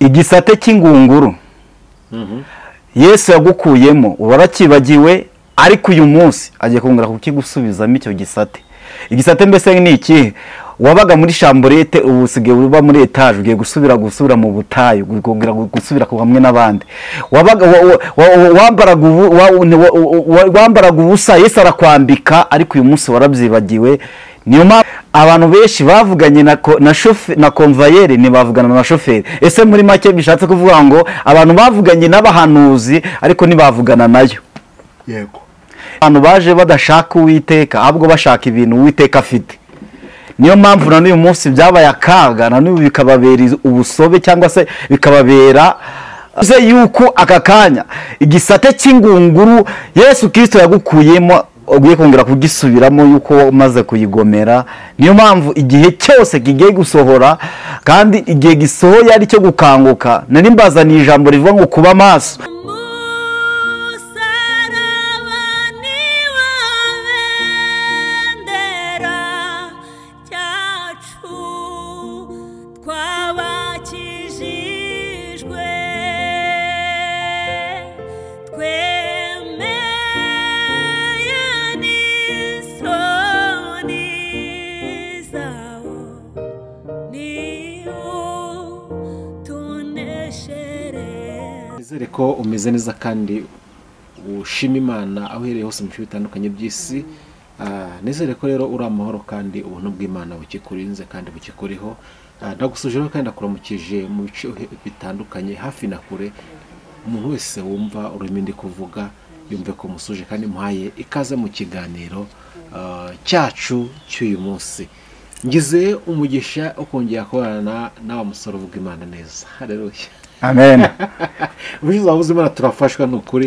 igisate cy'ingunguru yesu yagukuyemo warakibagiwe ariko uyu munsi agiye kongera kukigusubizamo icyo gisate igisate mbese ni ikihe wabaga muri shamburete ubu usigaye uba muri etaje ugiye gusubira gusubira mu butayu ukongera gusubira hamwe n'abandi wambaraga ubusa yesu arakwambika ariko uyu munsi warabyibagiwe niyo mpamvu abantu benshi bavuganye na komvayeri ntibavugana na shoferi ese muri make bishatse kuvuga ngo abantu bavuganye n'abahanuzi ariko ntibavugana nayo yego abantu baje badashaka uwiteka ahubwo bashaka ibintu uwiteka afite niyo mpamvu na n'uyu munsi byabaye akaga na n'ubu bikababera ubusobe cyangwa se bikababera yuko aka kanya igisate cy'ingunguru yesu kirisito yagukuyemo ugiye kongera kugisubiramo yuko umaze kuyigomera niyo mpamvu igihe cyose kigiye gusohora kandi igihe gisohoye ari cyo gukanguka nari mbazaniye ijambo rivuga ngo kuba maso nizere ko umeze neza kandi ushima imana aho uhereye hose mu bice bitandukanye by'isi nizere ko rero uri amahoro kandi ubuntu bw'imana bukikurinze kandi bukikuriho ndagusuje rero kandi akuramukije mu bice bitandukanye hafi na kure umuntu wese wumva ururimi ndi kuvuga yumve ko musuje kandi muhaye ikaze mu kiganiro cyacu cy'uyu munsi ngize umugisha wo kongera kubana n'awa musore uvuga imana neza hareruye amen ubushize wabuze imana turafashwa ni ukuri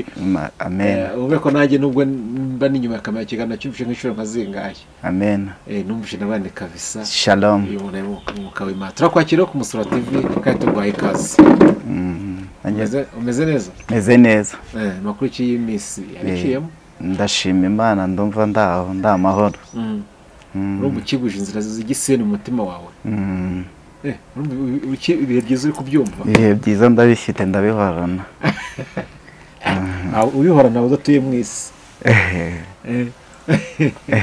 amen ube ko nanjye nubwo mba n'inyuma ya kamera kiganiro cyumvishe nk'inshuro nka zingahe amen numvishe n'abandi kabisa shalom uyu muntu ari umwuka w'imana turakwakira ku musura tv kandi turwaye ikaze Umeze- umeze neza meze neza Eh, amakuru iki y'iminsi yabiciyemo ndashima imana ndumva ndaho ndamahoro Mm. urumva ukiguje inzira z'igiseni mu mutima wawe Mm. Eh, urumva ibi- ibi- ibihe byiza uri kubyumva ibihe byiza ndabifite ndabihorana Ah, ubihorana udatuye mu isi Ehe. Eh.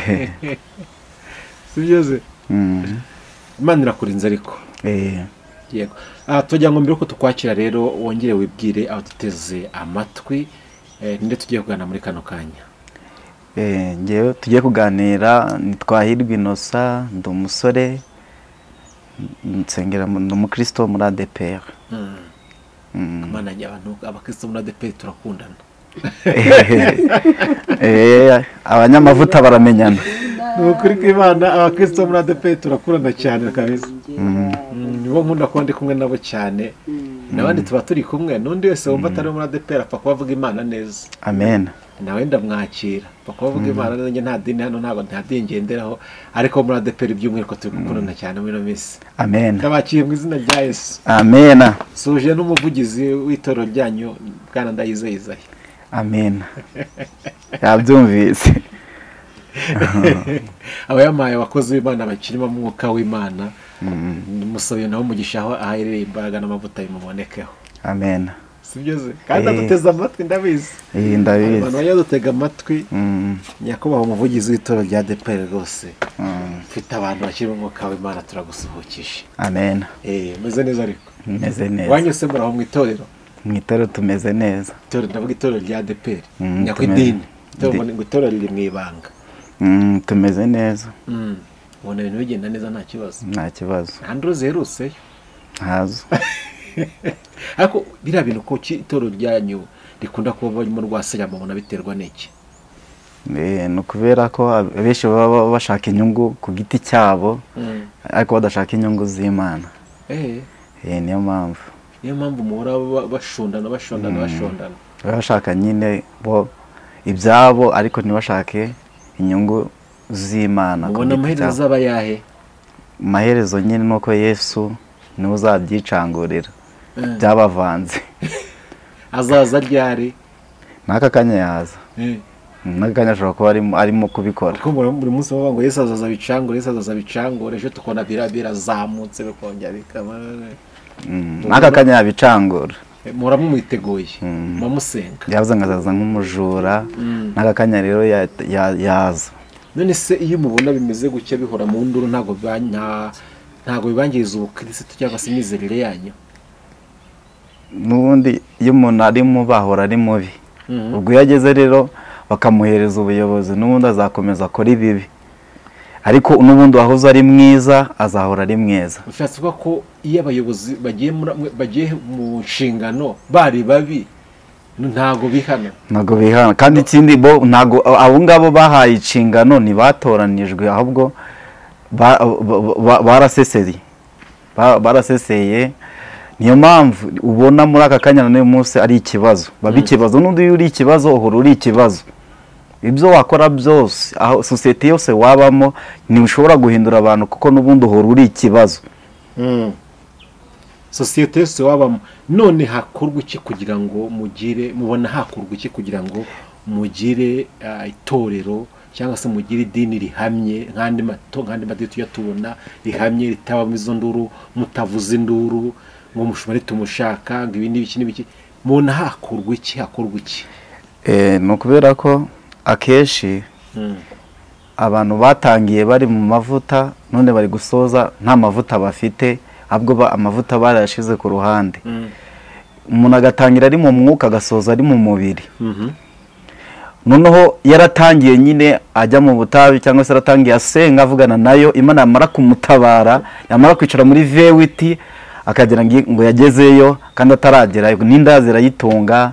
si byiza Mm. imana irakurinze ariko Eh. yego Ah, tugira ngo mbere yuko tukwakira rero wongere wibwire abaduteze amatwi eh, ninde tugiye kuganira muri kano kanya Eh, njyewe tugiye kuganira ni twahirwa inosa ndi umusore n- nsengera mu- ndi umukristo muri adeperi Mm. imana njye abantu abakristo muri adeperi turakundana Eh, abanyamavuta baramenyana ni ukuri kw'imana abakristo muri adeperi turakundana cyane kabisa Mm, nibo nkunda kuba ndi kumwe nabo cyane n'abandi tuba turi kumwe n'undi wese wumva atari muri adeperi apfa kuba avuga imana neza amen nawe ndamwakira paka bavuga imana nanjye nta dini hano ntabwo nta dini ngenderaho ariko muri adeperi by'umwihariko turi gukundana cyane muri ino minsi amen ndabakiye mu izina rya yesu amen suje n'umuvugizi w'itorero ryanyu bwana ndayizeye izayi amen yabyumvise aba yamaye abakozi b'imana bakirimo umwuka w'imana musabiye nawe umugisha aho aherereye imbaraga n'amavuta bimubonekaho amen si byo se kandi Eh. aduteze amatwi ndabizi Eh, abantu ndabizi bajya dutega amatwi Mm. nyakubahwa umuvugizi w'itorero rya adeperi rwose Mm. ufite abantu bakirimo umwuka w'imana turagusuhukishe amen Eh, meze neza ariko meze neza wanyuse muraho mu itorero mu itoro tumeze neza itorero ndavuga itorero rya DPR Mm, nyako tumeze- idini Idi- Itorero- ngo itorero riri mu ibanga Mm, tumeze neza Mm. ubona ibintu bigenda neza nta kibazo nta kibazo nta nduru ziherutseyo ntazo ariko biriya bintu ko ki- itorero ryanyu rikunda kuba barimo rwasirama mubona biterwa n'iki Eh, ni ukubera ko abenshi baba ba- bashaka inyungu ku giti cyabo ariko badashaka inyungu z'imana Eh, Eh, niyo mpamvu niyo mpamvu muhora ba- bashondana bashondana bashondana baba bashaka nyine bo ibyabo ariko ntibashake inyungu z'imana ku giti mubona amaherezo cyabo. azaba ayahe amaherezo nyine ni uko yesu niwe uzabyicangurira Eh, byabavanze azaza ryari n'aka kanya yaza Eh, n'aka kanya ashobora kuba arimo- arimo kubikora kuko buri buri munsi bavuga ngo yesu azaza bicangure yesu azaza bicangure ejo tukabona bira birazamutse bikongera bikaba n'aka kanya yabicangura muba mumwiteguye muba musenga yabuze nkazaza nk'umujura n'aka kanya rero ya- ya- yaza none se iyo umubona bimeze gutya bihora mu nduru ntabwo biba- nta- ntabwo bibangiriza ubukirisitu cyangwa se imizerere yanyu n'ubundi iyo umuntu arimo bahora ari mubi Mhm. ubwo iyo ageze rero bakamuhereza ubuyobozi n'ubundi azakomeza akora ibibi ariko n'ubundi wahoze ari mwiza azahora ari mwiza bishatse kuvuga ko iyo abayobozi bagiye muri- bagiye mu nshingano bari babi ntabwo bihana ntabwo bihana kandi ikindi bo ntabwo abo ngabo bahaye inshingano ntibatoranijwe ahubwo ba- ba- ba- baraseseye Ba- baraseseye niyo mpamvu ubona muri aka kanya na n'uyu munsi ari ikibazo baba ikibazo n'undi iyo uri ikibazo uhora uri ikibazo ibyo wakora byose aho sosiyete yose wabamo ntishobora guhindura abantu kuko n'ubundi uhora uri ikibazo sosiyete yose wabamo none hakorwa iki kugira ngo mugire mubona hakorwa iki kugira ngo mugire ah, itorero cyangwa se mugire idini rihamye nk'andi mato nk'andi madini tujya tubona rihamye ritabamo izo nduru mutavuza induru ngo mushobore tumushaka ngo ibi n'ibiki n'ibiki mubona hakorwa iki hakorwa iki Eh, ni ukubera ko akenshi abantu batangiye bari mu mavuta none bari gusoza nta mavuta bafite ahubwo ba- amavuta barayashize ku ruhande umuntu agatangira ari mu mwuka agasoza ari mu mubiri Mhm. noneho yaratangiye nyine ajya mu butabi cyangwa se yaratangiye asenga avugana nayo imana yamara kumutabara yamara kwicara muri vewiti akagira ngo ngo yagezeyo kandi ataragerayo n'inda zirayitunga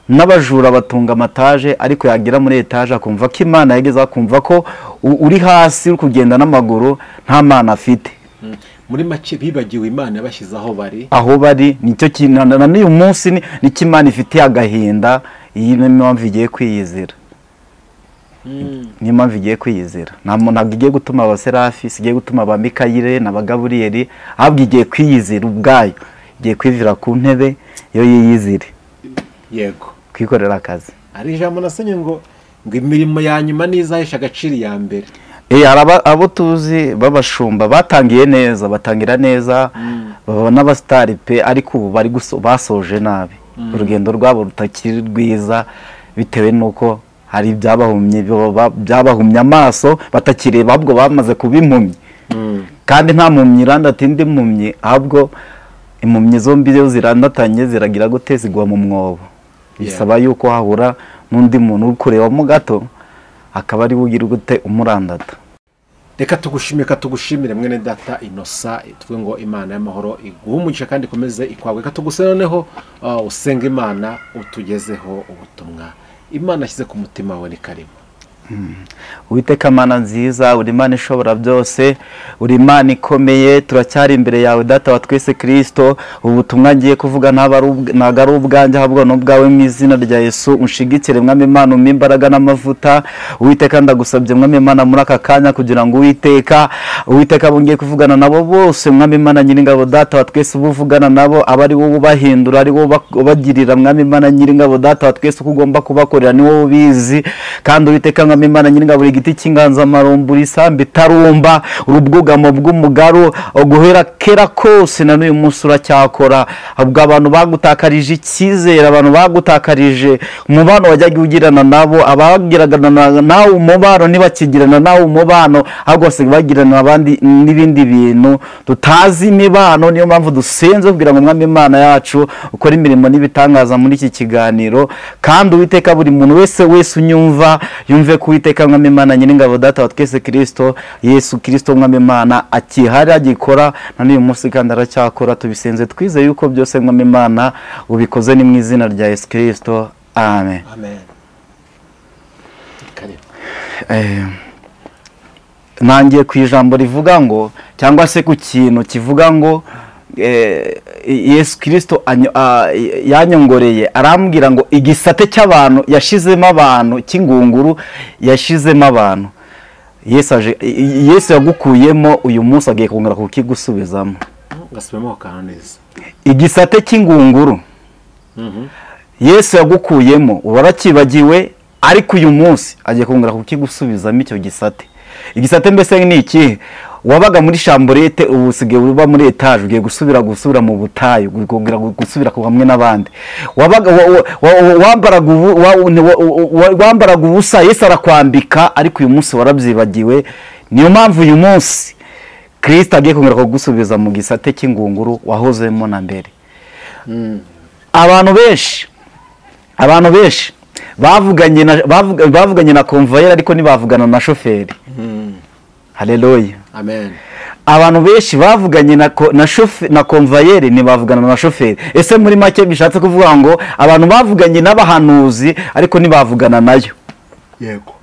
n'abajura batunga amataje ariko yagera muri etaje akumva ko imana yageze akumva ko u- uri hasi uri kugenda n'amaguru nta mana afite Mm. muri make bibagiwe imana yabashyize aho bari aho bari nicyo kintu na- na n'uyu munsi ni- nicyo imana ifitiye agahinda iyi niyo mpamvu igiye kwiyizira niyo mpamvu igigiye kwiyizira nta muntu ntabwo igiye gutuma abaserafi si igiye gutuma ba mikayire na ba gaburiyeri ahubwo igiye kwiyizira ubwayo igiye kwivira ku ntebe yo yiyizire yego kwikorera akazi hari ijambo nasenye ngo ngo imirimo ya nyuma ni izahesha agaciro iya mbere Eh, hari aba- abo tuzi b'abashumba batangiye neza batangira neza baba n'abasitari pe ariko ubu bari guso- basoje nabi urugendo rwabo rutakiri rwiza bitewe n'uko hari ibyabahumye baba- byabahumye amaso batakireba ahubwo bamaze kuba impumyi kandi nta mpumyi iranda ati ndi mpumyi ahubwo impumyi zombi iyo zirandatanye ziragira gute zigwa mu mwobo bisaba yuko hahura n'undi muntu uri kurebamo gato akaba ari we ugira gute umurandata reka tugushimire reka tugushimire mwene data inosa tuvuge ngo imana y'amahoro iguhe umugisha kandi ikomeze ikwawe reka tuguse noneho uh, usenge imana utugezeho ubutumwa imana ashyize ku mutima wawe ni karimo Uwiteka mana nziza uri imana ishobora byose uri imana ikomeye turacyari imbere yawe data wa twese kirisito ubutumwa ngiye kuvuga ntabwo ari ubw- ntabwo ari ubwanjye ahubwo ni ubwawe mu izina rya yesu unshigikire mwami imana umpe imbaraga n'amavuta uwiteka ndagusabye mwami imana muri aka kanya kugira ngo uwiteka uwiteka bongeye kuvugana nabo bose mwami imana nyiringabo data wa twese uba uvugana nabo aba ari wowe ubahindura ari wowe uba- ubagirira mwami imana nyiringabo data wa twese uko ugomba kubakorera ni wowe ubizi kandi uwiteka mwami imana nyiringabo buri giti cy'inganzamarumbu isambu itarumba urubwugamo bw'umugaru guhera kera kose na n'uyu munsi uracyakora ubwo abantu bagutakarije icyizere abantu bagutakarije umubano wajyaga ugirana nabo abagirana na- nawe umubano ntibakigirana nawe umubano ahubwo basigaye bagirana abandi n'ibindi bintu tutazi imibano niyo mpamvu dusenze kugira ngo umwami imana yacu ukore imirimo n'ibitangaza muri iki kiganiro kandi uwiteka buri muntu wese wese unyumva yumve ko uwiteka mwami imana nyiringabo data wa twese kirisito yesu kirisito mwami imana akihari agikora na n'uyu munsi kandi aracyakora tubisenze twize yuko byose mwami imana ubikoze ni mu izina rya yesu kirisito amen amen Ni karimo Eh, nangiye ku ijambo rivuga ngo cyangwa se ku kintu kivuga ngo eh, yesu kirisito anyo- a- yanyongoreye arambwira ngo igisate cy'abantu yashizemo abantu cy'ingunguru yashizemo abantu yesu aje- i- i- yesu yagukuyemo uyu munsi agiye kongera kukigusubizamo gasubiramo akantu neza igisate cy'ingunguru Mhm. yesu yagukuyemo warakibagiwe ariko uyu munsi agiye kongera kukigusubizamo icyo gisate igisate mbese ni iki wabaga muri shamburete ubu usigaye uba muri etaje ugiye gusubira gusubira mu butayu ukongera gusubira hamwe n'abandi wabaga wa- wa- wa- wambaraga ubu- wa- ni- wa- wa- wambaraga ubusa yesu arakwambika ariko uyu munsi warabyibagiwe niyo mpamvu uyu munsi kirisita agiye kongera kugusubiza mu gisate cy'ingunguru wahozemo na mbere abantu benshi abantu benshi bavuganye na bavuga- bavuganye na konvayeri ariko ntibavugana na shoferi hareruye amen abantu benshi bavuganye na ko- na shofe- na konvayeri ntibavugana na shoferi ese muri make bishatse kuvuga ngo abantu bavuganye n'abahanuzi ariko ntibavugana nayo yego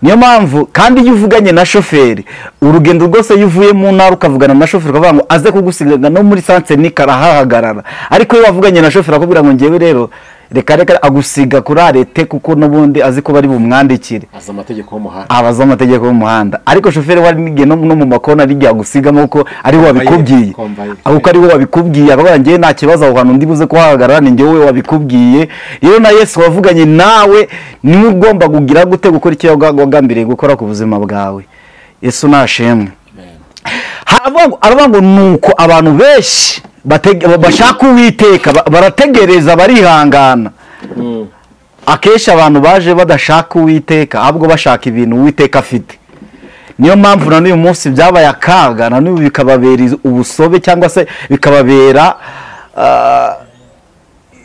niyo mpamvu kandi iyo uvuganye na shoferi urugendo rwose iyo uvuye mu ntara ukavugana na shoferi ukavuga ngo aze kugusiga no muri sansenik arahahagarara ariko iyo wavuganye na shoferi akubwira ngo ngewe rero reka reka agusiga kuri arete kuko n'ubundi azi ko bari bumwandikire azi amategeko y'umuhanda abaza amategeko y'umuhanda ariko shoferi wari nigiye no no mu makona rigiye gusigamo kuko ariwe wabikubwiye Komvaye. kuko ariwe wabikubwiye abaga ngewe nta kibazo aho hantu ndibuze kuhahagarara ni ngewe wabikubwiye rero na yesu wavuganye nawe niwe ugomba kugira gute gukora icyo waga- wagambiriye gukora ku buzima bwawe yesu nashimwe amen haravuga ngo- haravuga ngo ni uko abantu benshi batege- bashaka uwiteka ba- barategereza barihangana akenshi abantu baje badashaka uwiteka ahubwo bashaka ibintu uwiteka afite niyo mpamvu na n'uyu munsi byabaye akaga na n'ubu bikababera iz- ubusobe cyangwa se bikababera ah,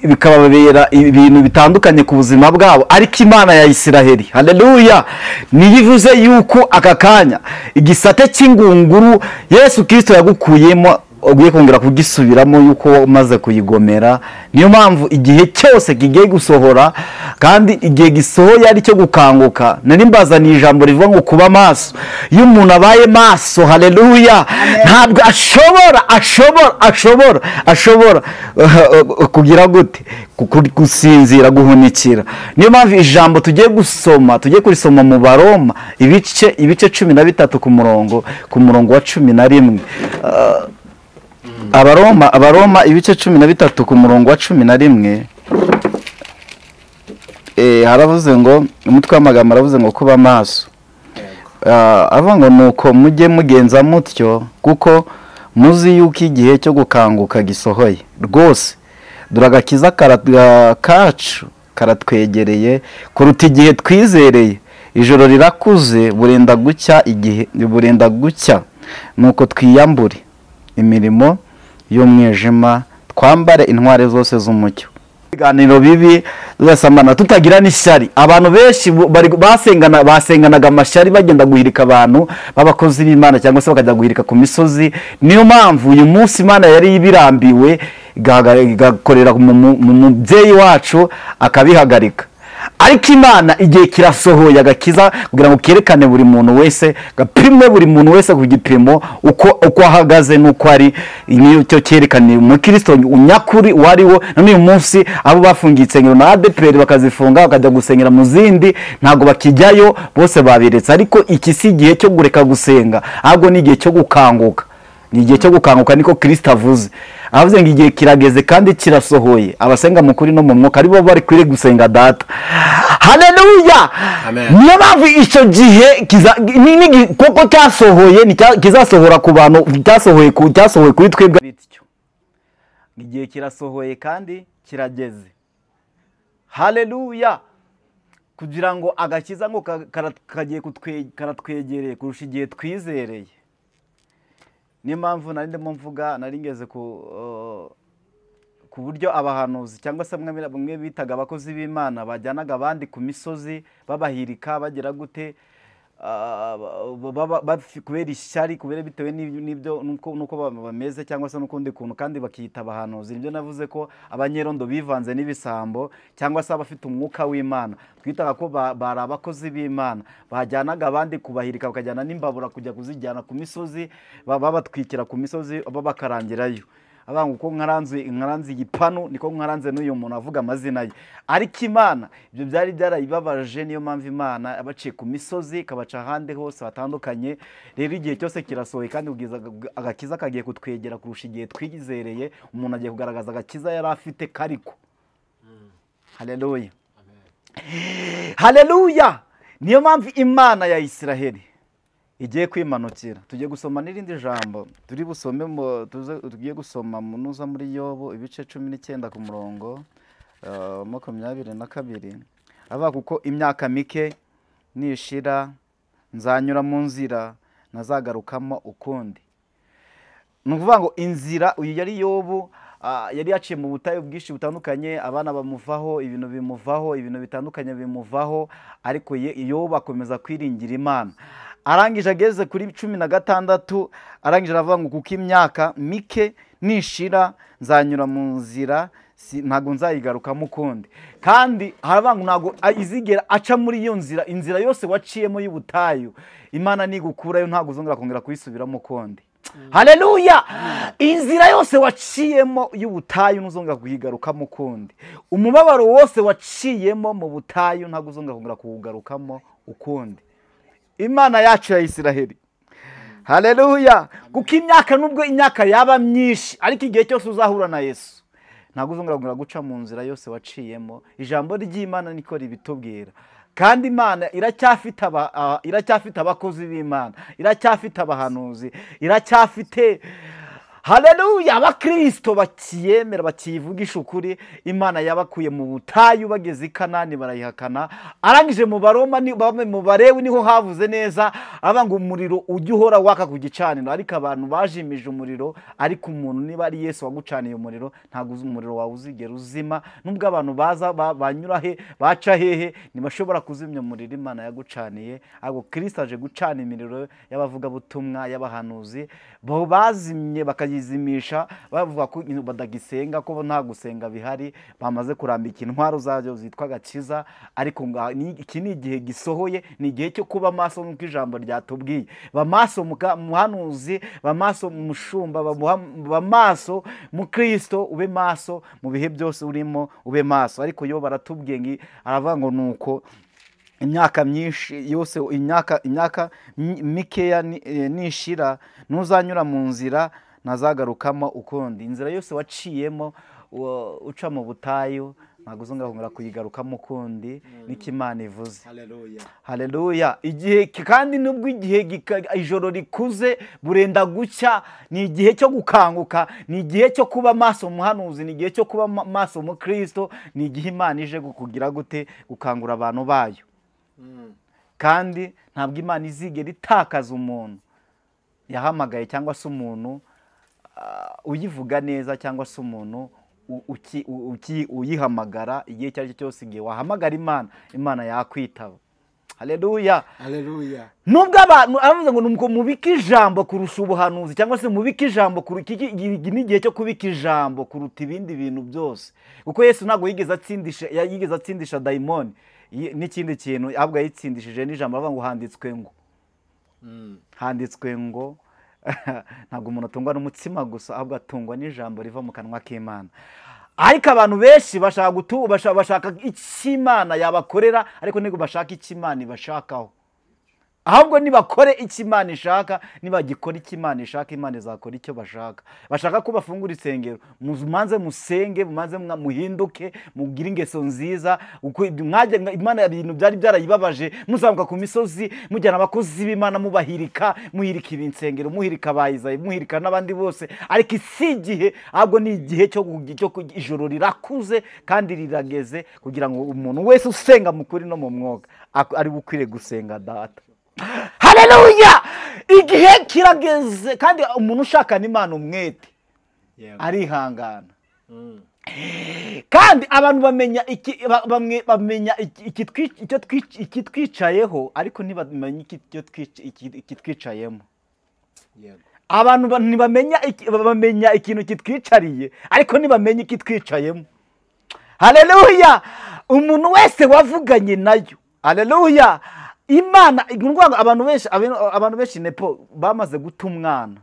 bikababera ibintu bitandukanye ku buzima bwabo ariko imana ya isiraheli haleluya niyo ivuze yuko aka kanya igisate cy'ingunguru yesu kirisito yagukuyemo ugiye kongera kugisubiramo yuko umaze kuyigomera niyo mpamvu igihe cyose kigiye gusohora kandi igihe gisohoye ari cyo gukanguka nari mbazaniye ijambo rivuga ngo kuba maso iyo umuntu abaye maso haleluya ntabwo ashobora ashobora ashobora ashobora uh, uh, kugira gute Ku- ku- gusinzira guhunikira niyo mpamvu ijambo tugiye gusoma tugiye kurisoma mu baroma ibice ibice cumi na bitatu ku murongo ku murongo wa cumi na rimwe Uh, abaroma abaroma ibice cumi na bitatu ku murongo wa cumi na rimwe eh, haravuze ngo umutwe w'amagambo aravuze ngo kuba maso yego Ah, avuga ngo nuko mujye mugenza mutyo kuko muzi yuko igihe cyo gukanguka gisohoye rwose dore agakiza kara- ah, kacu karatwegereye kuruta igihe twizereye ijoro rirakuze burenda gucya igihe burenda gucya nuko twiyambure imirimo y'umwijima twambare intwari zose z'umucyo ibiganiro bibi tugasambana tutagira n'ishyari abantu benshi bu- bari- basengana basenganaga amashyari bagenda guhirika abantu b'abakozi b'imana cyangwa se bakajya guhirika ku misozi niyo mpamvu uyu munsi imana yari ibirambiwe igahaga- igakorera mu mu- mu mubyeyi wacu akabihagarika ariko imana igihe kirasohoye agakiza kugira ngo kerekane buri muntu wese gapimwe buri muntu wese ku gipimo uko uko ahagaze n'uko ari nicyo cyerekaniye umukristo unyakuri uwo ari wo na n'uyu munsi abo bafungiye insengero na adeperi bakazifunga bakajya gusengera mu zindi ntabwo bakijyayo bose babiretse ariko iki si igihe cyo kureka gusenga ahubwo ni igihe cyo gukanguka ni igihe cyo gukanguka niko kirisita avuze avuze ngo igihe kirageze kandi kirasohoye abasenga mu kuri no mu mwuka aribo bari kwire gusenga data haleluya Amen. niyo mpamvu icyo gihe kiza- ni- ni gi- kuko cyasohoye ni cya- kizasohora ku bantu cyasohoye ku- cyasohoye kuri twebwe bityo igihe kirasohoye kandi kirageze haleluya kugira ngo agakiza ngo ka- kara- kagiye kutwe- karatwegereye kurusha igihe twizereye niyo mpamvu nari ndimo mvuga nari ngeze ku uh, ku buryo abahanuzi cyangwa se mwe mwe bitaga abakozi b'imana bajyanaga abandi ku misozi babahirika bagira gute ah, ba- ba- ba- kubera ishyari kubera bitewe n'ibyo- n'ibyo n'uko n'uko ba- bameze cyangwa se n'ukundi kuntu kandi bakiyita abahanuzi nibyo navuze ko abanyerondo bivanze n'ibisambo cyangwa se abafite umwuka w'imana twitaga ko ba- bari abakozi b'imana bajyanaga abandi kubahirika bakajyana n'imbabura kujya kuzijyana ku misozi ba- babatwikira ku misozi babakarangirayo avuga ngo uko nkaranze nkaranze igipanu niko nkaranze n'uyu muntu avuga amazina ye ariko imana ibyo byari byarayibabaje niyo mpamvu imana yabaciye ku misozi ikabaca ahandi hose hatandukanye rero igihe cyose kirasohoye kandi ubwiza agakiza kagiye kutwegera kurusha igihe twizereye umuntu agiye kugaragaza agakiza yari afite kariko haleluya haleluya niyo mpamvu imana ya isiraheli igiye kwimanukira tugiye gusoma n'irindi jambo turi busome mu- tuze- tugiye gusoma mu- nuza muri yobo ibice cumi n'icyenda ku murongo eh, makumyabiri na kabiri avuga kuko imyaka mike nishira nzanyura mu nzira nazagarukamo ukundi ni ukuvuga ngo inzira uyu yari yobu ah, yari yaciye mu butayu bwinshi butandukanye abana bamuvaho ibintu bimuvaho ibintu bitandukanye bimuvaho ariko ye- yobu akomeza kwiringira imana arangije ageze kuri cumi na gatandatu arangije aravuga ngo kuko imyaka mike nishira nzanyura mu nzira si- ntabwo nzayigarukamo ukundi kandi haravuga ngo ntabwo izigera aca muri iyo nzira inzira yose waciyemo y'ubutayu imana nigukurayo ntabwo uzongera kongera kuyisubiramo ukundi haleluya inzira yose waciyemo y'ubutayu ntuzongera kuyigarukamo ukundi umubabaro wose waciyemo mu butayu ntabwo uzongera kongera kuwugarukamo ukundi imana yacu ya isiraheli haleluya kuko imyaka nubwo imyaka yaba myinshi ariko igihe cyose uzahura na yesu ntabwo uzongera kongera guca mu nzira yose waciyemo ijambo ry'imana niko ribitubwira kandi imana iracyafite aba- aba- iracyafite abakozi b'imana iracyafite abahanuzi iracyafite haleluya abakristo bakiyemera bakiyivugisha ukuri imana yabakuye mu butayu bageze i kanani barayihakana arangije mu baroma ni- bamwe mu barewi niho havuze neza avuga ngo umuriro ujya uhora waka ku gicaniro ariko abantu bajimije umuriro ariko umuntu niba ari yesu wagucaniye umuriro ntabwo uzi- umuriro wawe uzigera uzima nubwo abantu baza ba- banyura he baca hehe ntibashobora kuzimya umuriro imana yagucaniye ahubwo kristo aje gucana imiriro y'abavugabutumwa y'abahanuzi bo bazimye bakayizimisha bavuga ko badagisenga ko nta gusenga bihari bamaze kurambika intwaro zazo zitwa gakiza ariko nga- ni- iki ni igihe gisohoye ni igihe cyo kuba maso nk'uko ijambo ryatubwiye ba maso mu ka- mu hanuzi ba maso mu mushumba ba muha- ba maso mu kristo ube maso mu bihe byose urimo ube maso ariko yo baratubwiye ngi- aravuga ngo nuko imyaka myinshi yose imyaka imyaka mi- mikeya ni- eh, nishira ntuzanyura mu nzira nazagarukamo ukundi inzira yose waciyemo uwo- uca mu butayu ntabwo uzongera kongera kuyigarukamo ukundi niko imana ivuze haleluya haleluya igihe kandi nubwo igihe gika- ijoro rikuze burenda gucya ni igihe cyo gukanguka ni igihe cyo kuba maso muhanuzi ni igihe cyo kuba ma- maso mu kristo ni igihe imana ije kugira gute gukangura abantu bayo kandi ntabwo imana izigera itakaza umuntu yahamagaye cyangwa se umuntu ah, uyivuga neza cyangwa se umuntu u- uki- u- uki- uyihamagara igihe icyo ari cyo cyose igihe wahamagara imana imana yakwitaba haleluya haleluya nubwo abantu aravuze ngo nuko mubike ijambo kurusha ubuhanuzi cyangwa se mubike ijambo kuru- iki- iki- iki ni igihe cyo kubika ijambo kuruta ibindi bintu byose kuko yesu ntabwo yigeze atsindisha ya- yigeze atsindisha dayimoni yi- n'ikindi kintu ahubwo yayitsindishije n'ijambo aravuga ngo handitswe ngo handitswe ngo ntabwo umuntu atungwa n'umutsima gusa ahubwo atungwa n'ijambo riva mu kanwa k'imana ariko abantu benshi bashaka gutu bashaka, bashaka icyo imana yabakorera ariko ntabwo bashaka icyo imana ibashakaho ahubwo nibakore icyo imana ishaka nibagikora icyo imana ishaka imana izakora icyo bashaka bashaka ko bafungura insengero mumanze musenge mumanze mwa- muhinduke mugire ingeso nziza uko ibyo- mwajya imana hari ibintu byari byarayibabaje muzamuka ku misozi mujyana abakozi b'imana mubahirika muhirika ibi insengero muhirika abayizayi muhirika n'abandi bose ariko si igihe ahubwo ni igihe cyo kugi- cyo kugi- ijoro rirakuze kandi rirageze kugira ngo umuntu wese usenga mu kuri no mu mwuga ak- ari ukwiriye gusenga data haleluya igihe kirageze kandi umuntu ushaka n'imana umwete arihangana kandi abantu bamenya iki ba- bamwe bamenya iki- iki twi- icyo twi- ikitwicayeho ariko ntibamenya iki- icyo twic- iki- ikitwicayemo yego abantu ba- ntibamenya iki- bamenya ikintu kitwicariye ariko ntibamenya ikitwicayemo haleluya umuntu wese wavuganye nayo haleluya imana ni ukuvuga ngo abantu benshi aben- abantu benshi nepo bamaze guta umwana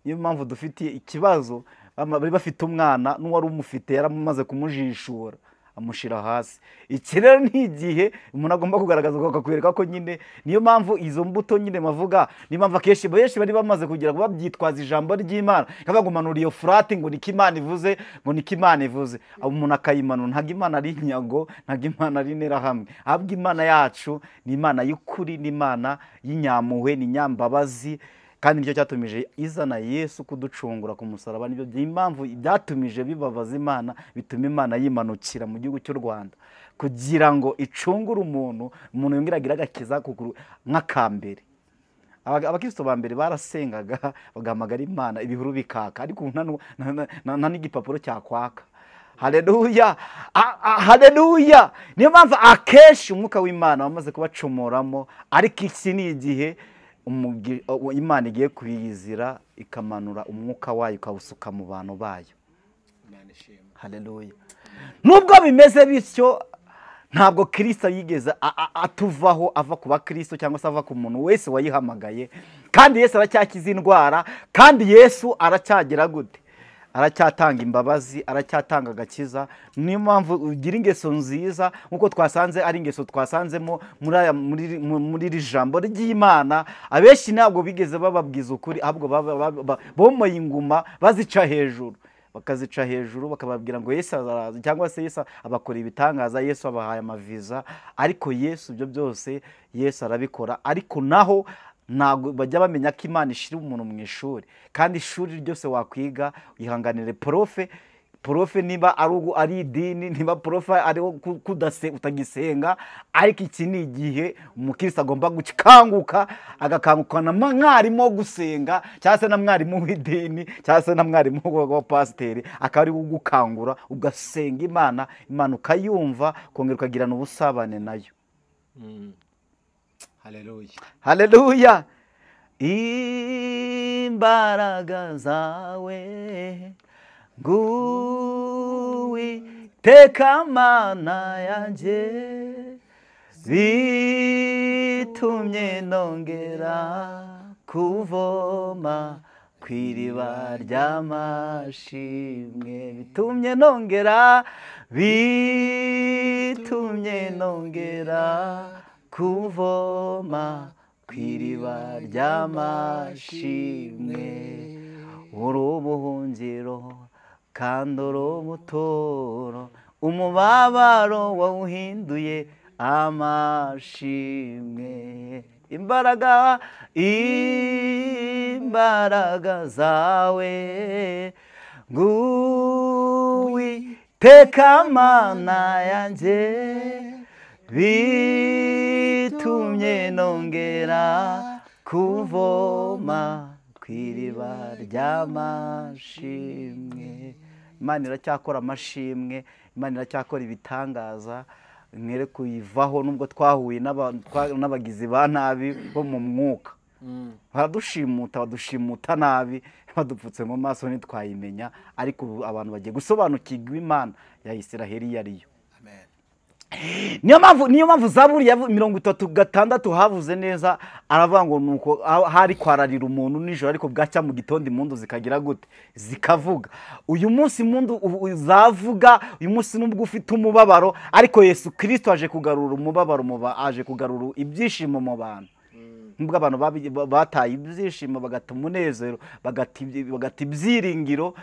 niyo mpamvu dufite ikibazo bama- bari bafite umwana n'uwari umufite yaramaze kumujishura amushyira hasi iki rero ni igihe umuntu agomba kugaragaza akakwereka ko nyine niyo mpamvu izo mbuto nyine bavuga niyo mpamvu akenshi benshi bari bamaze kugira ngo babyitwaze ijambo ry'imana bagumanura iyo furati ngo niko imana ivuze ngo niko imana ivuze umuntu akayimanura ntabwo imana ari inyago ntabwo imana ari interahamwe ahubwo imana yacu ni imana y'ukuri ni imana y'inyampuhwe ni inyambabazi kandi nicyo cyatumije izana yesu kuducungura ku musaraba nibyo impamvu byatumije bibabaza imana bituma imana yimanukira mu gihugu cy'u rwanda kugira ngo icungure umuntu umuntu yongera agira agakiza kuguru nk'akambere abakristo ba mbere barasengaga bagahamagara imana ibihuru bikaka ariko nta n'igipapuro cyakwaka hareruya hareruya niyo mpamvu akenshi umwuka w'imana wamaze kubacumuramo ariko iki ni igihe imana igiye kuyizira ikamanura umwuka wayo ikawusuka mu bantu bayo hareruya nubwo bimeze bityo ntabwo kirisita yigeze atuvaho ava ku bakristo cyangwa se ava ku muntu wese wayihamagaye kandi yesu aracyakiza indwara kandi yesu aracyagira gute aracyatanga imbabazi aracyatanga agakiza niyo mpamvu ugira ingeso nziza nk'uko twasanze ari ingeso twasanzemo muri iri jambo ry'imana abenshi ntabwo bigeze bababwiza ukuri ahubwo bomoye inguma bazica hejuru bakazica hejuru bakababwira ngo yesu araza cyangwa se yesu abakora ibitangaza yesu abahaye amaviza ariko yesu ibyo byose yesu arabikora ariko naho ntabwo bajya bamenya ko imana ishyira umuntu mu ishuri kandi ishuri ryose wakwiga uyihanganire porofe porofe niba ari idini niba porofe ariho utagisenga ariko iki ni igihe umukirisi agomba gukanguka agakanguka na mwarimu wo gusenga cyangwa se na mwarimu w'idini cyangwa se na mwarimu wa pasiteri akaba ari gukangura ugasenga imana imana ukayumva kongera ukagirana ubusabane nayo hareruya imbaraga zawe nguwiteka mana yanjye zitumye nongera kuvoma ku iriba ry'amashimwe bitumye nongera bitumye nongera kuvoma ku iriba ry'amashimwe uri ubuhungiro kandi uri ubuturo umubabaro wawuhinduye amashimwe imbaraga imbaraga zawe nguwiteka mana yanjye bitumye nongera kuvoma ku iriba ry'amashimwe imana iracyakora amashimwe imana iracyakora ibitangaza mwere kuyivaho nubwo twahuye n'abagizi ba nabi bo mu mwuka baradushimuta badushimuta nabi badupfutse mu maso ntitwayimenya ariko abantu bagiye gusobanukirwa imana ya isiraheli iyo ariyo niyo mpamvu niyo mpamvu zaburiya mirongo itatu gatandatu havuze neza aravuga ngo nuko hari kwararira umuntu nijoro ariko bwacya mu gitondo impundu zikagira gute zikavuga uyu munsi impundu zavuga uyu munsi nubwo ufite umubabaro ariko yesu kirisito aje kugarura umubabaro aje kugarura ibyishimo mu bantu nubwo abantu bataye ibyishimo bagata umunezero bagata ibyiringiro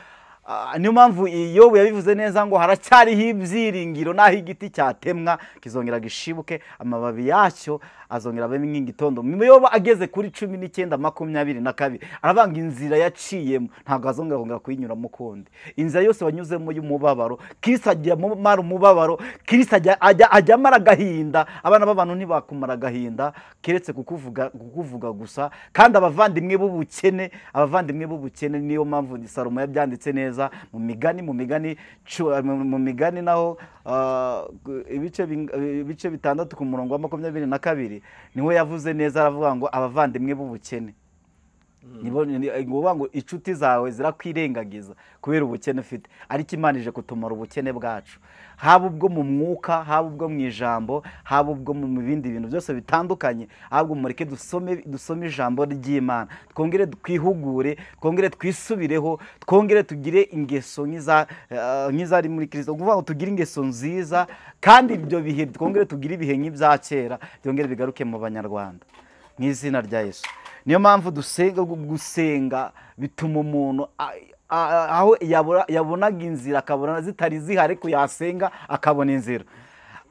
niyo mpamvu iyo yabivuze neza ngo haracyariho ibyiringiro n'aho igiti cyatemwa kizongera gishibuke amababi yacyo azongera abe nk'igitondo muyoba ageze kuri cumi n'icyenda makumyabiri na kabiri aravuga ngo inzira yaciyemo ntabwo azongera kongera kuyinyuramo ukundi inzira yose wanyuzemo y'umubabaro kirisi ajya amara umubabaro kirisi ajya amara agahinda abana b'abantu ntibakumara agahinda keretse kukuvuga gusa kandi abavandimwe b'ubukene abavandimwe b'ubukene niyo mpamvu salomo yabyanditse neza mu migani mu migani mu migani naho ibice bitandatu ku murongo wa makumyabiri na kabiri niho yavuze neza aravuga ngo abavandimwe b'ubukene ngombwa ngo inshuti zawe zirakwirengagiza kubera ubukene ufite ariko Imana ije kutumara ubukene bwacu haba ubwo mu mwuka haba ubwo mu ijambo haba ubwo mu bindi bintu byose bitandukanye ahubwo mureke dusome dusome ijambo ry'imana twongere twihugure twongere twisubireho twongere tugire ingeso nk'iza eh, nk'izari muri kirisito ni ukuvuga ngo tugire ingeso nziza kandi ibyo bihe twongere tugire ibihe nk'ibya kera byongere bigaruke mu banyarwanda mu izina rya yesu niyo mpamvu dusenga gusenga bituma umuntu a- a- aho yabura- yabonaga inzira akabona zitari zihari ariko yasenga akabona inzira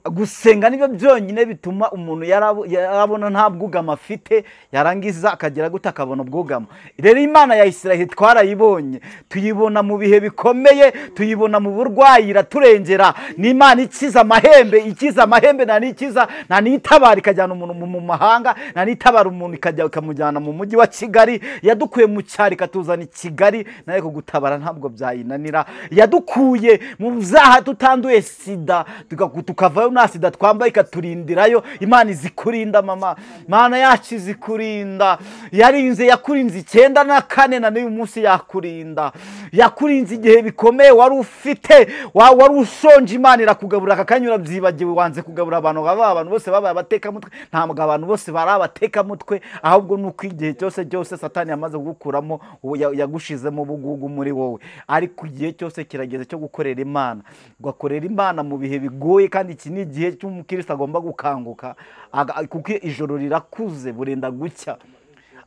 gusenga nibyo byonyine bituma umuntu yarabo- yarabona nta bwugamo afite yarangiza akagera gute akabona ubwugamo rero imana ya israheli twarayibonye tuyibona mu bihe bikomeye tuyibona mu burwayi iraturengera ni imana ikiza amahembe ikiza amahembe nta n'ikiza nta n'itabara ikajyana umuntu mu- mu mahanga nta n'itabara umuntu ikajya ikamujyana mu mujyi wa kigali yadukuye mu cyaro ikatuzana i kigali nawe kugutabara ntabwo byayinanira yadukuye mu byaha tutanduye sida tuka- tukavayo nta sida twambaye ikaturindirayo imana izikurinda mama imana yacu izikurinda yarinze yakurinze icyenda na kane na n'uyu munsi yakurinda yakurinze igihe bikomeye wari ufite wa- wari ushonje imana irakugabura aka kanya urabyibagiwe wanze kugabura abantu baba abantu bose babaye abatekamutwe ntabwo abantu bose bari abatekamutwe ahubwo ni uko igihe cyose cyose satani yamaze kugukuramo ubu ya- yagushizemo ubugugu muri wowe ariko igihe cyose kirageze cyo gukorera imana ugakorera imana mu bihe bigoye kandi iki ni igihe cy'umukirisitu agomba gukanguka aga- kuko ijoro rirakuze burenda gucya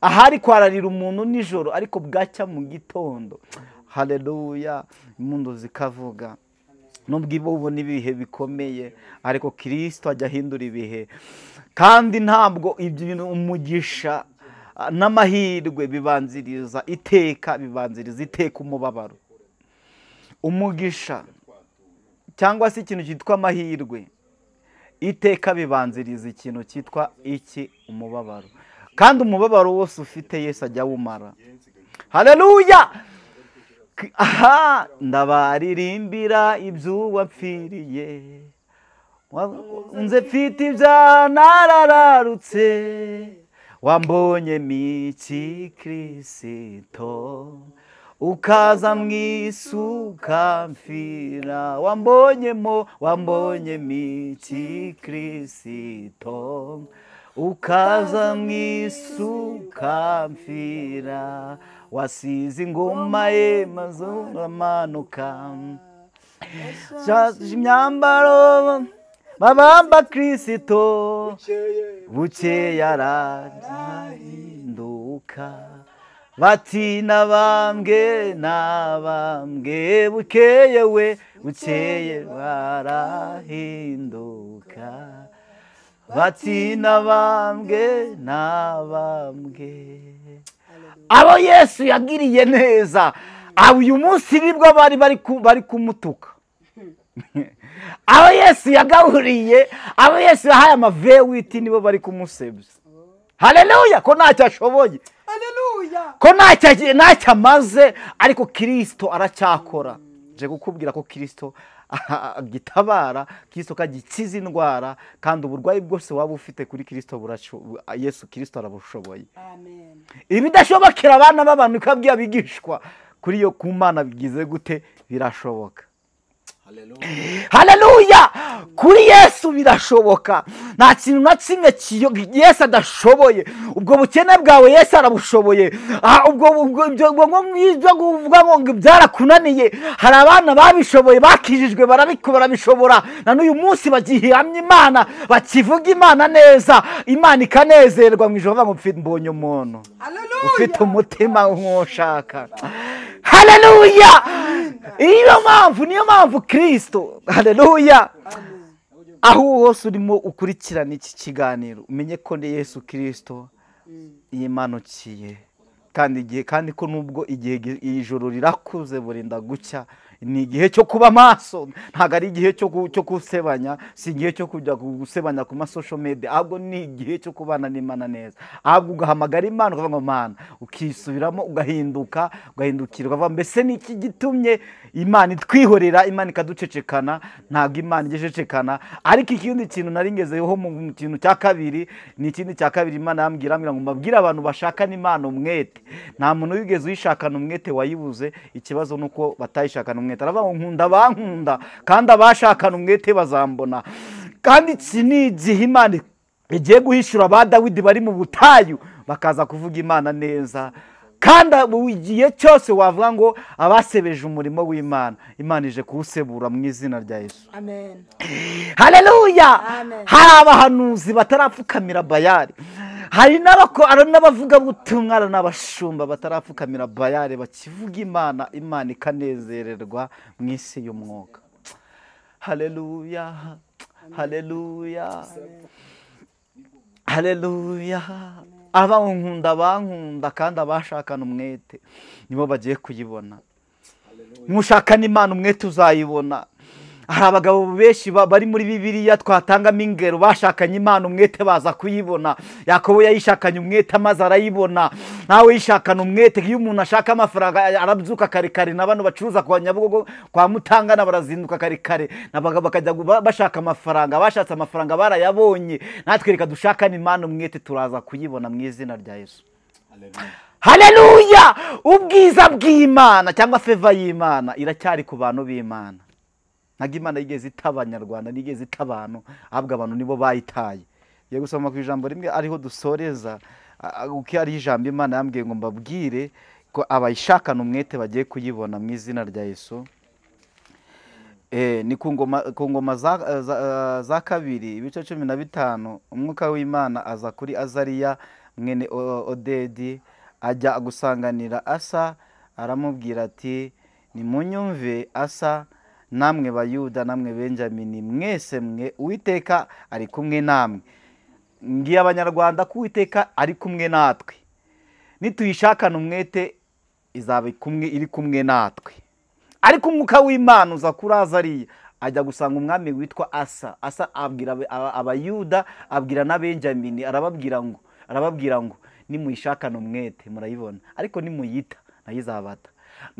aha ari kwararira umuntu nijoro ariko bwacya mu gitondo hareruya impundu zikavuga nubwo ibo ubona ibihe bikomeye ariko kirisito ajya ahindura ibihe kandi ntabwo ibyo bintu umugisha ah, n'amahirwe bibanziriza iteka bibanziriza iteka umubabaro umugisha cyangwa se ikintu cyitwa amahirwe iteka bibanziriza ikintu cyitwa iki umubabaro kandi umubabaro wose ufite yesu ajya awumara hareruya aha ndabaririmbira iby'uwapfiriye nze mfite ibya narararutse wambonye miki kirisito ukaza mu isi ukamfira wambonyemo wambonye miki kirisito ukaza mu isi ukamfira wasize ingoma ye maze uramanuka Shaje imyambaro babamba kirisito buke yarahinduka bati nabambwe nabambwe bukeye we bukeye barahinduka bati nabambwe nabambwe abo yesu yagiriye neza abo uyu munsi nibwo bari bari ku- bari kumutuka abo yesu yagaburiye abo yesu yahaye amavewiti nibo bari kumusebya hareruya ko ntacyo ashoboye Hallelujah. ko ntacyo agiye ntacyo amaze ariko kirisito aracyakora nje kukubwira ko kirisito agitabara kirisito kagikiza indwara kandi uburwayi bwose waba ufite kuri kirisito burasho- yesu kirisito arabushoboye Amen. ibidashobokera abana b'abantu ikabwiye abigishwa kuri iyo ku mana bigize gute birashoboka hareruya kuri yesu birashoboka nta kintu na kimwe kiyo- yesu adashoboye ubwo bukene bwawe yesu arabushoboye Ah, ubwo ubwo- ibyo ubwo- ubwo- ibyo kuvuga ngo ngo byarakunaniye hari abana babishoboye bakijijwe barabiko barabishobora na n'uyu munsi bagihamya imana bakivuga imana neza imana ikanezerwa mu ijoro bavuga ngo "Mfi- mbonye umuntu ufite Hallelujah. umutima nk'ushaka hareruya niyo mpamvu niyo mpamvu kirisito hareruya aho hose urimo ukurikirana iki kiganiro umenye ko ni yesu kirisito yimanukiye kandi igihe kandi ko nubwo igihe gi- ijoro rirakuze burinda gucya ni igihe cyo kuba maso ntabwo ari igihe cyo gu- cyo gusebanya si igihe cyo kujya gu- gusebanya ku masosho media ahubwo ni igihe cyo kubana n'imana neza ahubwo ugahamagara imana ukavuga ngo mana ukisubiramo ugahinduka ugahindukira ukavuga mbese ni iki gitumye imana itwihorera imana ikaducecekana ntabwo imana ijya icecekana ariko ikindi kintu nari ngezeho mu kintu cya kabiri ni ikindi cya kabiri imana yambwira ambwira ngo mbabwire abantu bashakana imana umwete nta muntu wigeze uyishakana umwete wayibuze ikibazo ni uko batayishakana umwete aravuga ngo nkunda abankunda kandi abashakana umwete bazambona kandi iki ni igihe imana igiye guhishura ba dawidi bari mu butayu bakaza kuvuga imana neza kandi buri gihe cyose wavuga ngo abasebeje umurimo w'imana imana ije kuwusebura mu izina rya yesu amen haleluya Amen. hari abahanuzi batarapfukamira bayari hari n'abako- hari n'abavugabutumwa hari n'abashumba batarapfukamira bayari bakivuga imana imana ikanezererwa mu isi y'umwuka haleluya haleluya haleluya abankunda abankunda kandi abashakana umwete nibo bagiye kuyibona nushakana imana umwete uzayibona hari abagabo benshi ba- bari muri bibiliya twatangamo ingero bashakanye imana umwete baza kuyibona yakobo yayishakanye umwete amaze arayibona nawe yishakana umwete iyo umuntu ashaka amafaranga a- arabyuka kare kare na bano bacuruza kwa nyabugogo kwa mutangana barazinduka kare kare nabaga bakajya gu- ba- bashaka amafaranga bashatse amafaranga barayabonye natwe reka dushakane imana umwete turaza kuyibona mu izina rya yesu haleluya ubwiza bw'imana cyangwa feva y'imana iracyari ku bantu b'imana ntabwo imana yigeze ita abanyarwanda nigeze ita abantu ahubwo abantu nibo bayitaye iyo gusoma ku ijambo rimwe ariho dusoreza a- a- uko ari ijambo imana yambwiye ngo mbabwire ko abayishakana umwete bagiye kuyibona mu izina rya yesu Eh, ni ku ngoma ku ngoma za, za, za kabiri ibice cumi na bitanu umwuka w'imana aza kuri azariya mwene O- odedi ajya gusanganira asa aramubwira ati nimunyumve asa namwe bayuda namwe benjamini mwese mwe uwiteka ari kumwe namwe ngiye abanyarwanda ko uwiteka ari kumwe natwe nituyishakana umwete izaba kumwe iri kumwe natwe ariko umwuka w'imana uza kuri azariya ajya gusanga umwami witwa asa asa abwira abe- aba- abayuda abwira na benjamini arababwira ngo arababwira ngo nimuyishakane umwete murayibona ariko nimuyita nayo izabata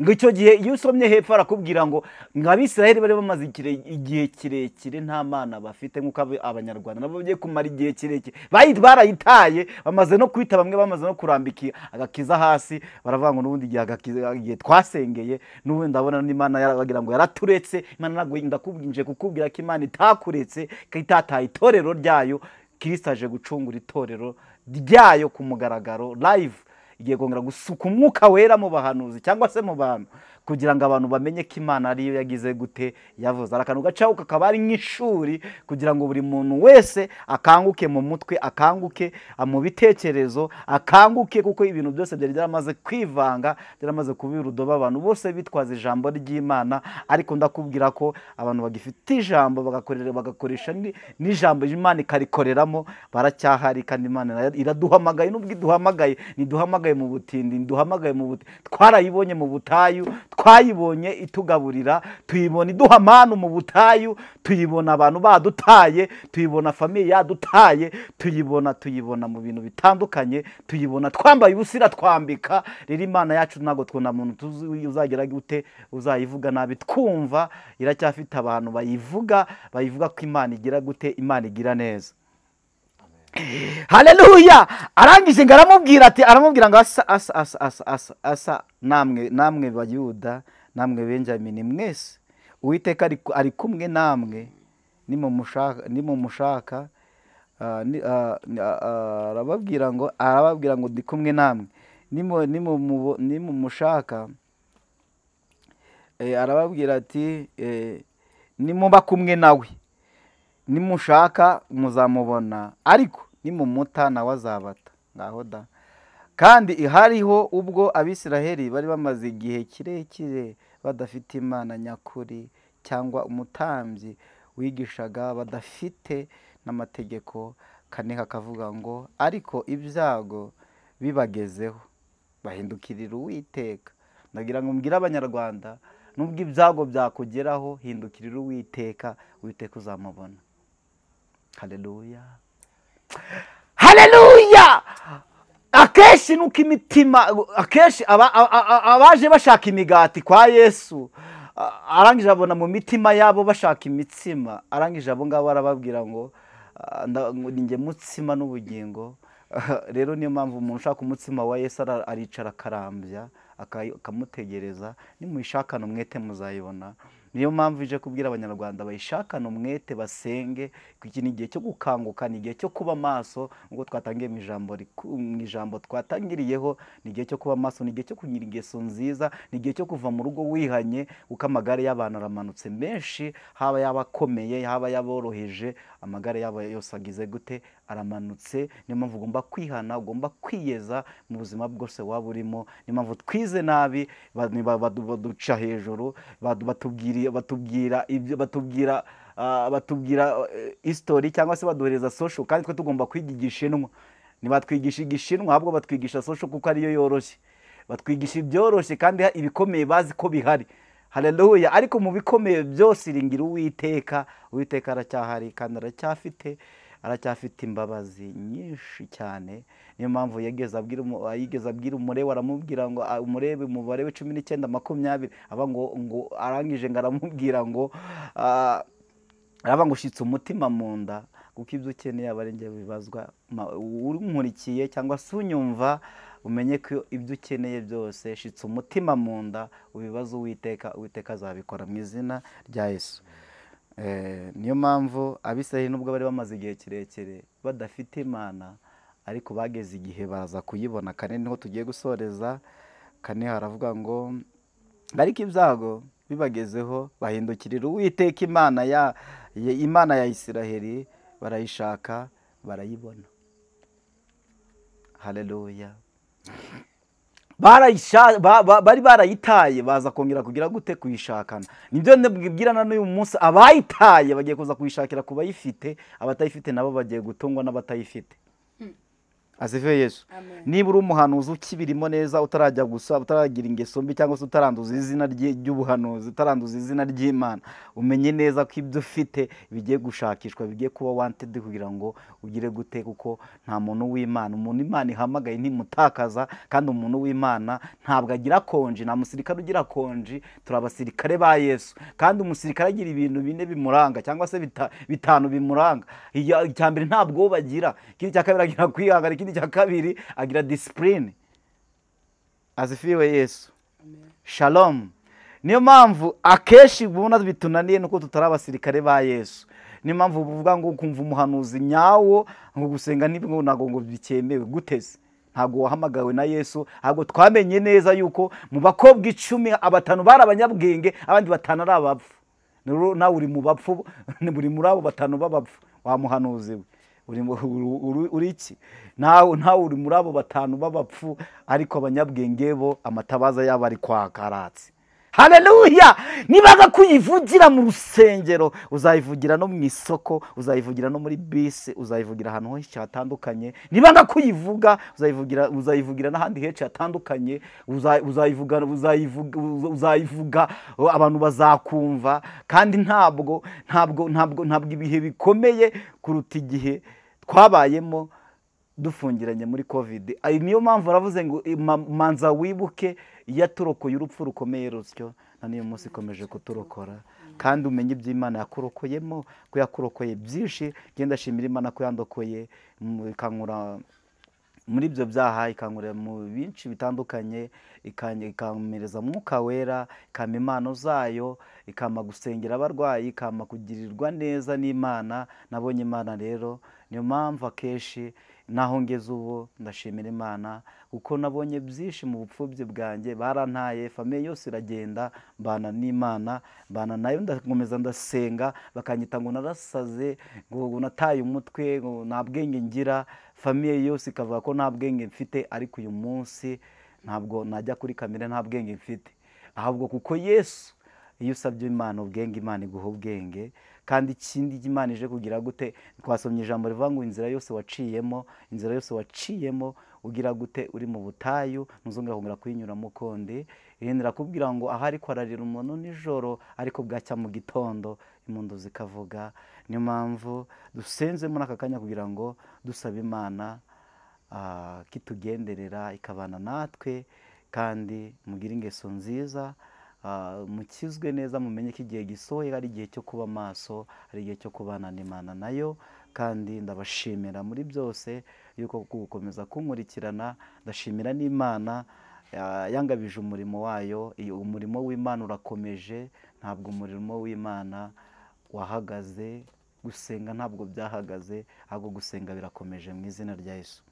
ngo icyo gihe iyo usomye hepfo arakubwira ngo ngo abisiraheli bari bamaze ikire- igihe kirekire nta mana bafite nk'uko abe- abanyarwanda nabo bagiye kumara igihe kirekire bayi- barayitaye bamaze no kwita bamwe bamaze no kurambika agakiza hasi baravuga ngo n'ubundi igihe agakiza- igihe twasengeye n'ubundi ndabona n'imana yarabagira ngo yaraturetse imana ntabwo ndakubwinje kukubwira ko imana itakuretse ko itataye itorero ryayo kirisita aje gucungura itorero ryayo ku mugaragaro live igiye kongera gusuka umwuka wera mu bahanuzi cyangwa se mu bantu kugira ngo abantu bamenye ko imana ariyo yagize gute yavuze hari akantu gacaho kakaba ari nk'ishuri kugira ngo buri muntu wese akanguke mu mutwe akanguke a- mu bitekerezo akanguke kuko ibintu byose byari byaramaze kwivanga byaramaze kuba urudobo abantu bose bitwaza ijambo ry'imana ariko ndakubwira ko abantu bagifite ijambo bagakorera bagakoresha ni- n'ijambo imana ikarikoreramo baracyahari kandi imana ira- iraduhamagaye nubwo iduhamagaye ntiduhamagaye mu butindi ntiduhamagaye mu buti twarayibonye mu butayu twayibonye itugaburira tuyibona iduha manu mu butayu tuyibona abantu badutaye tuyibona famiye yadutaye tuyibona tuyibona mu bintu bitandukanye tuyibona twambaye ubusira twambika rero imana yacu ntabwo twona muntu tuzi uzagira gute uzayivuga nabi twumva iracyafite abantu bayivuga bayivuga ko imana igira gute imana igira neza haleluya arangije ngo aramubwira ati aramubwira ngo asa asa asa asa asa asa namwe namwe bayuda namwe benjamini mwese uwiteka ari- ari kumwe namwe nimumushaka nimumushaka ah, ni- ah, ni- ah, ah, arababwira ngo arababwira ngo ndi kumwe namwe Nimu- nimumubo- nimumushaka eh, arababwira ati eh, nimuba kumwe nawe nimushaka muzamubona ariko nimumuta nawe azabata ngaho da kandi hariho ubwo abisiraheli bari bamaze igihe kirekire badafite imana nyakuri cyangwa umutambyi wigishaga badafite n'amategeko kaneka akavuga ngo ariko ibyago bibagezeho bahindukirira uwiteka ndagira ngo mbwire abanyarwanda nubwo ibyago byakugeraho hindukirira uwiteka uwiteka uzamubona hareruya hareruya akenshi nuko imitima akenshi aba- a- a- abaje bashaka imigati kwa yesu a- arangije abona mu mitima yabo bashaka imitsima arangije abo ngabo arababwira ngo "Ah, nda- ngo ni njye mutsima n'ubugingo rero niyo mpamvu umuntu ushaka umutsima wa yesu ara- aricara akarambya aka- akamutegereza nimuyishakana umwete muzayibona niyo mpamvu ije kubwira abanyarwanda bayishakane umwete basenge kuko iki ni igihe cyo gukanguka ni igihe cyo kuba maso nk'uko twatangiye mu ijambo riku- mu ijambo twatangiriyeho ni igihe cyo kuba maso ni igihe cyo kugira ingeso nziza ni igihe cyo kuva mu rugo wihanye kuko amagare y'abantu aramanutse menshi haba y'abakomeye haba y'aboroheje amagare yabo yose agize gute aramanutse niyo mpamvu ugomba kwihana ugomba kwiyeza mu buzima bwose waba urimo niyo mpamvu twize nabi ba- ni ba- badu- baduca hejuru badu- batubwiri- batubwira ibyo batubwira ah, batubwira eh, history cyangwa se baduhereza social kandi twe tugomba kwiga igishinwa ntibatwigisha igishinwa ahubwo batwigisha social kuko ariyo yoroshye batwigisha ibyoroshye kandi ibikomeye bazi ko bihari hareruya ariko mu bikomeye byose iringira uwiteka uwiteka aracyahari kandi aracyafite aracyafite imbabazi nyinshi cyane niyo mpamvu yigeze abwira umu- yigeze abwira umurebe aramubwira ngo "Ah, umurebe umubare we cumi n'icyenda makumyabiri aba ngo ngo arangije ngo aramubwira ngo "Ah, araba ngo ushyitse umutima mu nda kuko ibyo ukeneye aba ari njye bibazwa Ma- unkurikiye cyangwa se unyumva umenye ko ibyo ukeneye byose shitse umutima mu nda ubibaze uwiteka uwiteka azabikora mu izina rya yesu Eh, niyo mpamvu abisirayeli nubwo bari bamaze igihe kirekire badafite imana ariko bageze igihe baraza kuyibona kane niho tugiye gusoreza kane haravuga ngo ariko ibyago bibagezeho bahindukirira uwiteka imana ya ya- imana ya isiraheli barayishaka barayibona hareruya barayisha- ba- ba- bari barayitaye baza kongera kugira gute kuyishakana nibyo ndabwirana n'uyu munsi abayitaye bagiye kuza kuyishakira ku bayifite abatayifite nabo bagiye gutungwa n'abatayifite azive yesu Amen. niba uri umuhanuzi ukibirimo neza utarajya gusa utaragira ingeso mbi cyangwa se utaranduza izina rye- ry'ubuhanuzi utaranduza izina ry'imana umenye neza ko ibyo ufite bigiye gushakishwa bigiye kuba wantedi kugira ngo ugire gute kuko nta muntu w'imana umuntu imana ihamagaye ntimutakaza kandi umuntu w'imana ntabwo agira konji nta musirikare ugira konji turi abasirikare ba yesu kandi umusirikare agira ibintu bine bimuranga cyangwa se bita- bitanu bimuranga Iya- icya mbere nta bwoba agira ikindi cya kabiri agira kwihangana ikindi cya kabiri agira disipurine azifiriwe yesu shalom niyo mpamvu akenshi ubona bitunaniye nuko tutari abasirikare ba yesu niyo mpamvu uvuga ngo ukumva umuhanuzi nyawo ngo gusenga nibwo ntabwo ngo bikemewe guteze ntabwo wahamagawe na yesu ntabwo twamenye neza yuko mu bakobwa icumi abatanu bari abanyabwenge abandi batanu ari abapfu rero nawe uri mu bapfu ni buri muri abo batanu b'abapfu wa muhanuzi we uri mu- uri- uri- uri iki nawe nawe uri muri abo batanu b'abapfu ariko abanyabwenge bo amatabaza yabo ari kwaka aratse hareruya nibaza kuyivugira mu rusengero uzayivugira no mu isoko uzayivugira no muri bisi uzayivugira ahantu henshi hatandukanye nibaza kuyivuga uzayivugira uzayivugira n'ahandi henshi hatandukanye uza- uzayivuga uzayivuga uza- uzayivuga o, abantu bazakumva kandi ntabwo ntabwo ntabwo ntabwo ibihe bikomeye kuruta igihe twabayemo dufungiranye muri kovide ayo niyo mpamvu baravuze ngo "Ma- manza wibuke iyo aturokoye urupfu rukomeye rusyo na niyo munsi ikomeje kuturokora kandi umenye iby'imana yakurokoyemo ko yakurokoye byinshi genda shimira imana ko yandokoye mu- ikankura muri ibyo byaha ikankurira mu byinshi bitandukanye ikanye- ikampereza mwuka wera ikampa impano zayo ikampa gusengera abarwayi ikampa kugirirwa neza n'imana nabonye imana rero niyo mpamvu akenshi naho ngeze ubu ndashimira imana kuko nabonye byinshi mu bupfubyi bwanjye barantaye famiye yose iragenda mbana n'imana mbana nayo ndakomeza ndasenga bakanyita ngo narasaze ngo ngo nataye umutwe ngo nta bwenge ngira famiye yose ikavuga ko nta bwenge mfite ariko uyu munsi ntabwo najya kuri kamere nta bwenge mfite ahubwo kuko yesu iyo usabye imana ubwenge imana iguha ubwenge kandi ikindi imana ije kugira gute twasomye ijambo rivuga ngo inzira yose waciyemo inzira yose waciyemo ugira gute uri mu butayu ntuzongera kongera kuyinyuramo ukundi yenda kubwira ngo aha ariko ararira umuntu nijoro ariko bwacya mu gitondo impundu zikavuga niyo mpamvu dusenze muri aka kanya kugira ngo dusabe imana ah, ko itugenderera ikabana natwe kandi mugire ingeso nziza ah, mukizwe neza mumenye ko igihe gisohoye ari igihe cyo kuba maso ari igihe cyo kubana n'imana nayo kandi ndabashimira muri byose yuko ku gukomeza kunkurikirana ndashimira n'imana ya- yangabije umurimo wayo iyo umurimo w'imana urakomeje ntabwo umurimo w'imana wahagaze gusenga ntabwo byahagaze ahubwo gusenga birakomeje mu izina rya yesu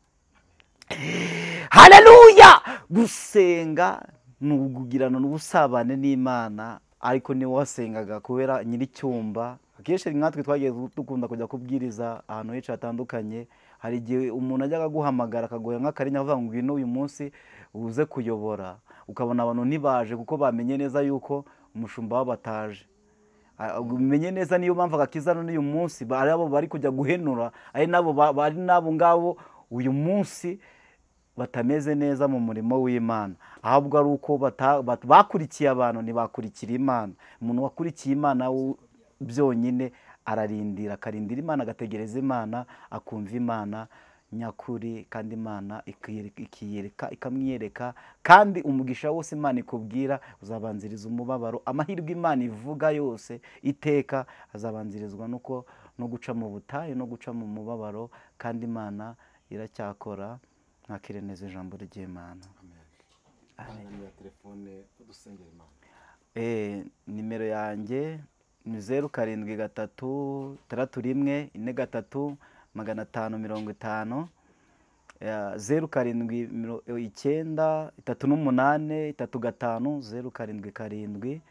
haleluya gusenga ni ukugirana n'ubusabane n'imana ariko niwe wasengaga kubera nyir'icyumba akenshi nkatwe twagiye dukunda kujya kubwiriza ahantu henshi hatandukanye hari igihe umuntu ajyaga aguhamagara akaguha nk'akarinya avuga ngo ngwino uyu munsi uze kuyobora ukabona abantu ntibaje kuko bamenye neza yuko umushumba wabo ataje Ah, umenye neza niyo mpamvu agakiza n'uyu munsi ba- ari abo bari kujya guhenura ari nabo ba- bari n'abo ngabo uyu munsi batameze neza mu murimo w'imana ahubwo ari uko bata- bat- bakurikiye abantu ntibakurikira imana umuntu wakurikiye imana w- byonyine ararindira akarindira imana agategereza imana akumva imana nyakuri kandi imana ikiyere- ikiyereka ikamwiyereka kandi umugisha wose imana ikubwira uzabanziriza umubabaro amahirwe imana ivuga yose iteka azabanzirizwa nuko no guca mu butayu no guca mu mubabaro kandi imana iracyakora mwakireneza ijambo ry'imana ahantu ya telefone dusengera imana Eh, nimero yanjye ni zeru karindwi gatatu taratu rimwe ine gatatu magana atanu mirongo itanu Eh, zeru karindwi miro- eh, icyenda itatu n'umunane itatu gatanu zeru karindwi karindwi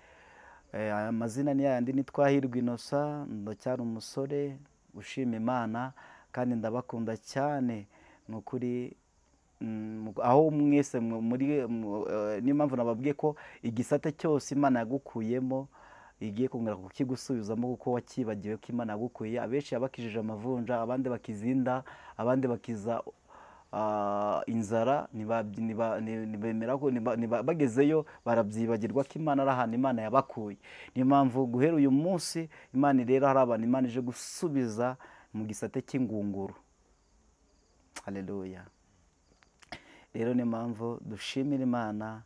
Eh, aya mazina ni yayandi ni twahirwa inosa ndacyari umusore ushima imana kandi ndabakunda cyane ni ukuri Mm, aho mwese mwe- muri mu- eh, niyo mpamvu nababwiye ko igisate cyose imana yagukuyemo igiye kongera kukigusubizamo kuko wakibagiwe ko imana yagukuye abenshi yabakijije amavunja abandi bakizinda abandi bakiza ah, inzara ntiba- ntiba- nti- ntibemera ko ntiba- ntiba- bagezeyo barabyibagirwa ko imana ari ahantu imana yabakuye niyo mpamvu guhera uyu munsi imana rero hari abantu imana ije gusubiza mu gisate cy'ingunguru haleluya rero niyo mpamvu dushimira imana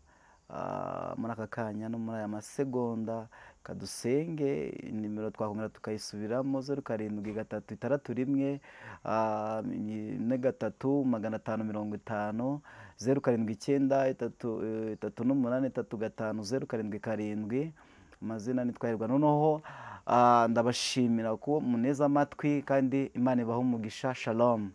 ah, muri aka kanya no muri aya masegonda kadusenge nimero twakongera tukayisubiramo zeru karindwi gatatu itandatu rimwe ah, ine gatatu magana atanu mirongo itanu zeru karindwi icyenda itatu eh, itatu n'umunani itatu gatanu zeru karindwi karindwi amazina ntitwahirwa noneho ah, ndabashimira ko muneza amatwi kandi imana ibaha umugisha shalom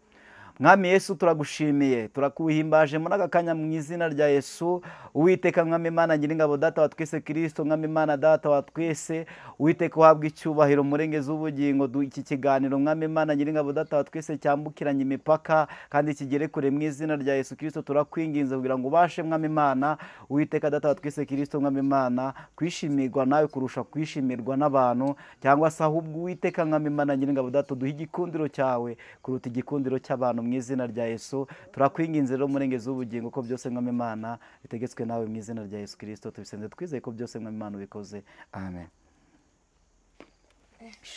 mwami yesu turagushimiye turakuhimbaje muri aka kanya mu izina rya yesu uwiteka mwami imana nyiringabo data wa twese kirisito mwami imana data wa twese uwiteka uhabwa icyubahiro murengeza ubugingo Du- iki kiganiro mwami imana nyiringabo data wa twese cyambukiranye imipaka kandi kigere kure mu izina rya yesu kirisito turakwinginze kugira ngo ubashe mwami imana uwiteka data wa twese kirisito mwami imana kwishimirwa nawe kurusha kwishimirwa n'abantu cyangwa se ahubwo uwiteka mwami imana nyiringabo data duhe igikundiro cyawe kuruta igikundiro cy'abantu mu izina rya yesu turakwinginze rero murengezi w'ubugingo ko byose mwami imana bitegetswe nawe mu izina rya yesu kirisito tubisenze twizeye ko byose mwami imana ubikoze amen